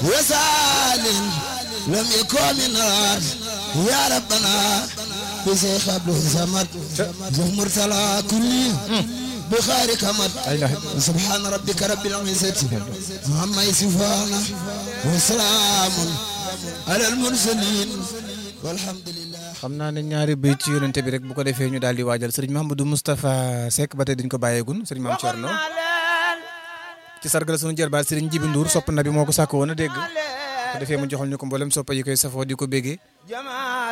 وسال لم يكن من نار يا ربنا بشيخ عبد الصمد زهمر تلا كلي بخير كمد سبحان ربك رب العزة عما يصفون وسلام على المرسلين والحمد لله xam naa ne ñaari béy ci yonente bi rek bu ko defee ñu daal di waajal sëriñ Mahamadou Moustapha Seck ba tey dañ ko bàyyeegun sëriñ Mame Thierno ci sargal sunu jërbaat sëriñ Jibi Ndour sopp na bi moo ko sàkk woon a dégg ko defee mu joxal ñu ko mboolem soppa yi koy safoo di ko béggee